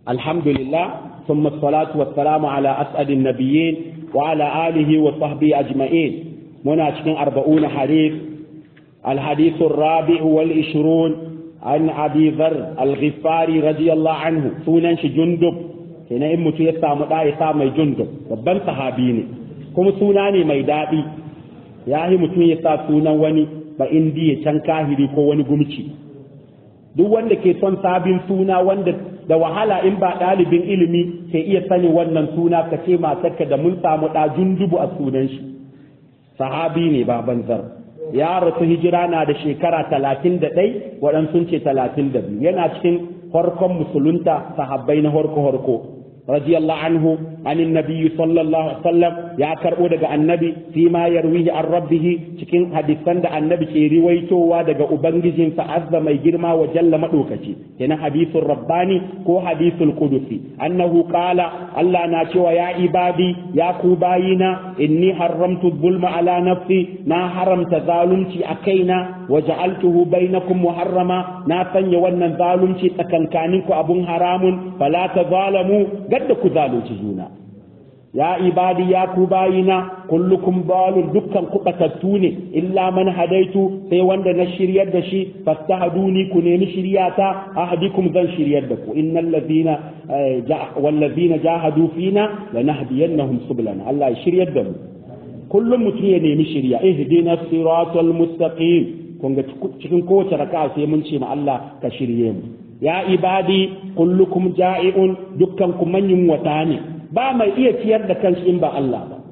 الحمد لله ثم الصلاة والسلام على أسعد النبيين وعلى آله وصحبه أجمعين منا cikin أربعون حديث الحديث الرابع والعشرون عن أبي ذر الغفاري رضي الله عنه سنن جندب ina in mutum ya samu ɗa ya sa mai jundub babban sahabi ne kuma suna ne mai daɗi ya yi mutum ya sa sunan wani ba indiya can kahiri ko wani gumci duk wanda ke son sabin suna wanda da wahala in ba ɗalibin ilimi ke iya sani wannan suna ka ce matarka da mun samu ɗa jundubu a sunan shi sahabi ne baban zar ya rasu hijira na da shekara talatin da ɗai waɗansu ce talatin da biyu yana cikin farkon musulunta sahabbai na horko horko رضي الله عنه عن النبي صلى الله عليه وسلم يا كربو daga annabi fi ma yarwihi an rabbih cikin hadisan da annabi ke riwaitowa daga ubangijin sa azza mai girma wa jalla madaukaci kenan hadisul rabbani ko hadisul qudusi annahu qala Allah na cewa ya ibadi ya ku bayina inni haramtu dhulma ala nafsi na haramta zalunci a kaina wa ja'altuhu bainakum muharrama na sanya wannan zalunci tsakankaninku abun haramun fala tazalamu gadda ku zalunci juna ya ibadi ya ku bayina kullukum balun dukkan ku batattu ne illa man hadaitu sai wanda na shiryar da shi fastahaduni ku nemi shiryata ahdikum zan shiryar da ku innal ladina wal ladina jahadu fina lanahdiyannahum sublana Allah ya shiryar da mu kullum mutum ya nemi shirya ihdina siratal mustaqim kun ga cikin kowace raka'a sai mun ce ma Allah ka shirye mu ya ibadi kullukum ja'i'un dukkan ku manyan wata ne ba mai iya ciyar da kanshi in ba Allah ba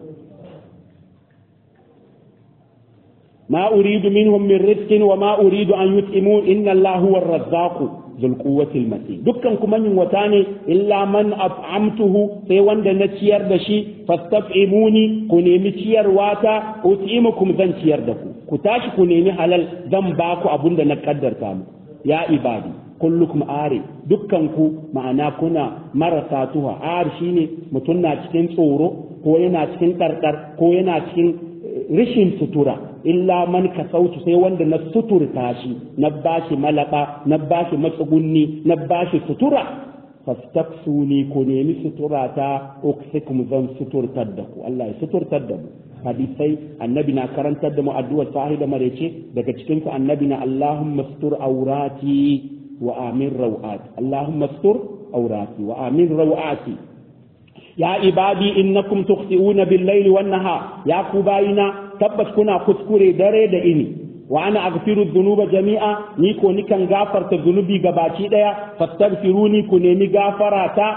ma uridu minhum min rizqin wa ma uridu an yut'imun inna Allah huwa ar-razzaqu dhul quwwati al-matin dukkan ku manyan wata ne illa man at'amtuhu sai wanda na ciyar da shi fastaf'imuni ku nemi ciyarwa ta ut'imukum zan ciyar da ku ku tashi ku nemi halal zan ba ku abunda na kaddarta mu ya ibadi kullukum are dukkan ku ma'ana kuna marasa tuha ar shine mutum na cikin tsoro ko yana cikin karkar ko yana cikin rishin sutura illa man ka sautu sai wanda na suturta shi na bashi malaba na bashi matsugunni na bashi sutura fastaksuni ko nemi sutura ta uksikum zan suturtar da ku Allah ya suturtar da mu hadisai annabi na karantar da mu addu'ar sahi da marece daga cikin su annabi na Allahumma sutur aurati wa amin rawati Allahumma sutur aurati wa amin rawati ya ibadi innakum tukhti'una bil-laili wan-nahar ya ku bayina tabbas kuna kuskure dare da ini wa ana aghfiru dhunuba jami'a ni ko nikan gafarta zunubi gabaci daya fastaghfiruni ku nemi gafara ta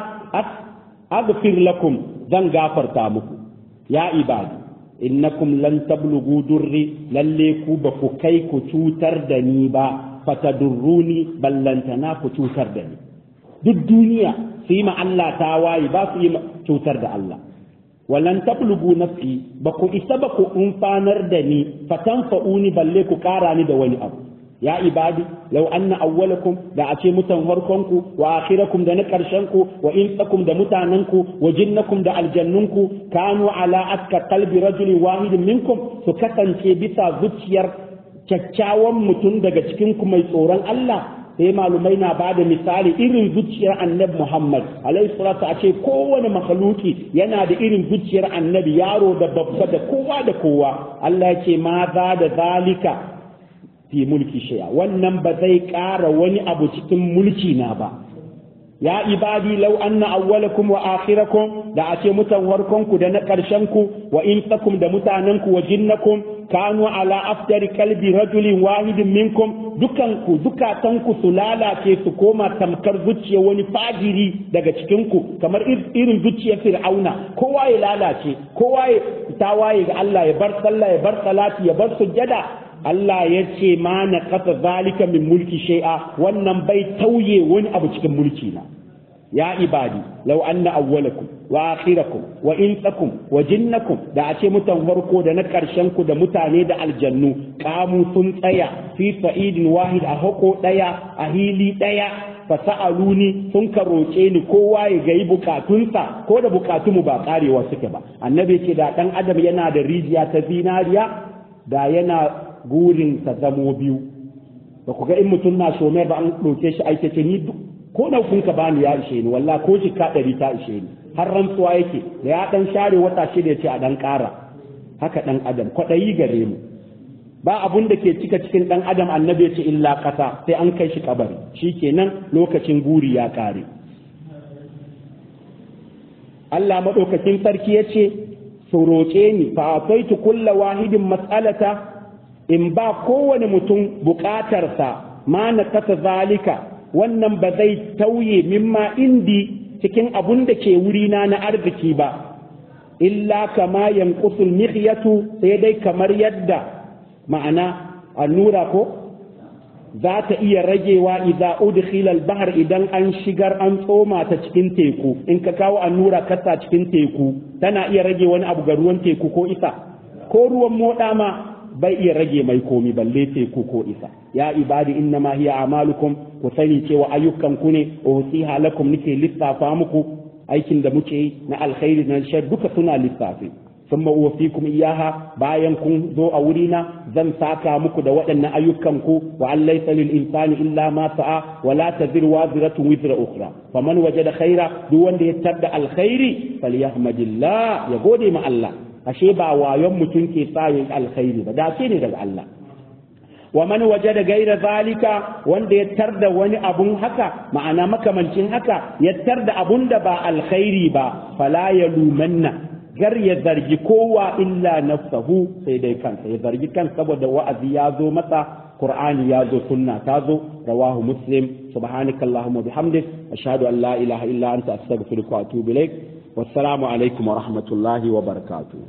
aghfir lakum zan gafarta muku ya ibadi innakum lan tablughu durri lalle ku ba ku kai ku cutar da ni ba fatadurruni ballantana ku cutar da ni duk duniya su yi ma Allah ta waye ba su yi cutar da Allah walan tablugu nafsi ba ku isa ba ku umfanar da ni fatanfa'uni balle ku kara ni da wani abu ya ibadi law anna awwalakum da a ce mutan farkonku wa akhirakum da na karshenku wa insakum da mutanenku wa jinnakum da aljannunku kanu ala aska qalbi rajulin wahidin minkum su kasance bisa zuciyar kyakkyawan mutum daga cikinku mai tsoron Allah sai malumai na ba da misali irin zuciyar annabi Muhammad alaihi salatu a ce kowane makhluki yana da irin zuciyar annabi yaro da babba da kowa da kowa Allah ya ce ma za da zalika fi mulki shaya wannan ba zai ƙara wani abu cikin mulki na ba ya ibadi law anna awwalakum wa akhirakum da a ce mutan warkonku da na ƙarshenku wa insakum da mutanenku wa jinnakum kanu ala aftari kalbi rajulin wahidin minkum dukanku zukatanku su lalace su koma tamkar zuciya wani fajiri daga cikinku kamar irin zuciyar fir'auna kowa ya lalace kowa ya tawaye ga Allah ya bar sallah ya bar salati ya bar sujjada Allah ya ce ma na kasa zalika min mulki shay'a wannan bai tauye wani abu cikin mulki na ya ibadi law anna awwalakum wa akhirakum wa insakum wa jinnakum da a ce mutan farko da na karshen ku da mutane da aljannu kamu sun tsaya fi sa'idin wahid a hako daya a hili daya fasa'aluni sun ka roƙe ni kowa ya gayi bukatunsa ko da bukatunmu ba karewa suke ba annabi ce da dan adam yana da rijiya ta zinariya da yana gurin sa zamo biyu ba ku ga in mutum na shomai ba an ɗauke shi aikace ni ko ɗaukun ka bani ya ishe ni wallah ko jika ɗari ta ishe ni har rantsuwa yake da ya ɗan share wata shida ya ce a ɗan ƙara haka ɗan adam kwaɗayi gare mu ba abun da ke cika cikin ɗan adam annabi ya ce illa ƙasa sai an kai shi kabari shi kenan lokacin guri ya ƙare Allah maɗaukakin sarki ya ce su roƙe ni fa ataitu kulla wahidin mas'alata in ba kowane mutum buƙatarsa ma na kasa zalika wannan ba zai tauye mimma indi cikin abun da ke wurina na arziki ba illa kama yanqusul mihyatu sai dai kamar yadda ma'ana allura ko za ta iya ragewa idza udkhila al-bahr idan an shigar an tsoma ta cikin teku in ka kawo allura kasa cikin teku tana iya rage wani abu ga ruwan teku ko isa ko ruwan moda ma bai iya rage mai komi balle teku ko isa ya ibadi inna ma hiya amalukum ku sani cewa ayyukan ku ne usiha lakum nake lissafa muku aikin da muke yi na alkhairi na shar duka suna lissafi sun uwafikum iyaha bayan kun zo a wurina zan saka muku da waɗannan ayyukan ku wa an laysa lil insani illa ma sa'a wa la taziru waziratun wizra ukhra faman wajada khaira duk wanda ya tarda alkhairi falyahmadillah ya gode ma Allah ashe ba wayon mutum ke sa yin alkhairi ba dace ne daga Allah wa man wajada gaira zalika wanda ya tarda wani abun haka ma'ana makamancin haka ya tarda abun da ba alkhairi ba fala ya lumanna gar ya zargi kowa illa nafsahu sai dai kansa ya zargi kan saboda wa'azi ya zo masa qur'ani ya zo sunna ta zo rawahu muslim subhanakallahumma bihamdik ashhadu an la ilaha illa anta astaghfiruka wa atubu ilaik wassalamu alaikum wa rahmatullahi wa barakatuh